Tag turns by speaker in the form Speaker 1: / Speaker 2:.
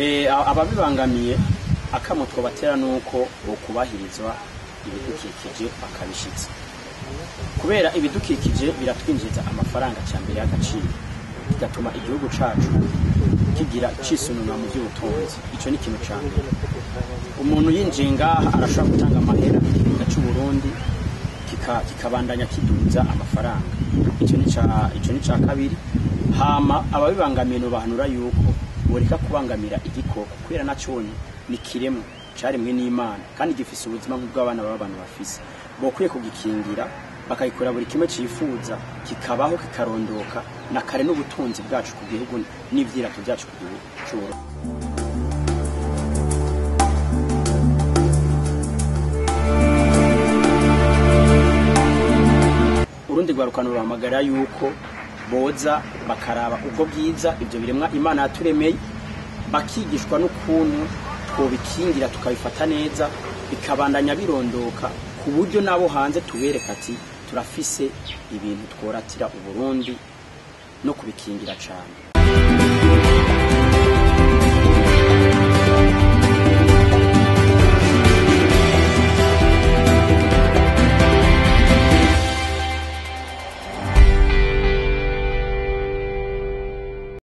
Speaker 1: Eh, a- ababibangamiye akamo twobatera nuko bokubahirizwa ibidukikije bakabishitsa kubera ibidukikije biratwinjiza amafaranga cyambere y'agaciro bigatuma igihugu cacu kigira cisununwa mu by'ubutunzi ico ni ikintu ca mbere umuntu yinjiye ngaha arashobora gutanga amahera igihugu cy'u Burundi kika- kikabandanya kiduza amafaranga ico ni ca ico ni ca kabiri hama ababibangamiye no bahanura yuko boreka kubangamira igikoko kubera nacone ni kiremwa caremwe n'Imana kandi gifise ubuzima nk'ubw'abana b'abantu bafise bokwiye kugikingira bakagikora buri kimwe cifuza kikabaho kikarondoka na kare n'ubutunzi bwacu ku gihugu n'ivyirato byacu ku gihugu c'Uburundi urundi rwarukano ruhamagara yuko boza bakaraba ubwo bwiza ibyo biremwa imana yaturemeye bakigishwa n'ukuntu twobikingira tukabifata neza bikabandanya birondoka ku buryo nabo hanze tubereka ati turafise ibintu tworatira uburundi no kubikingira cyane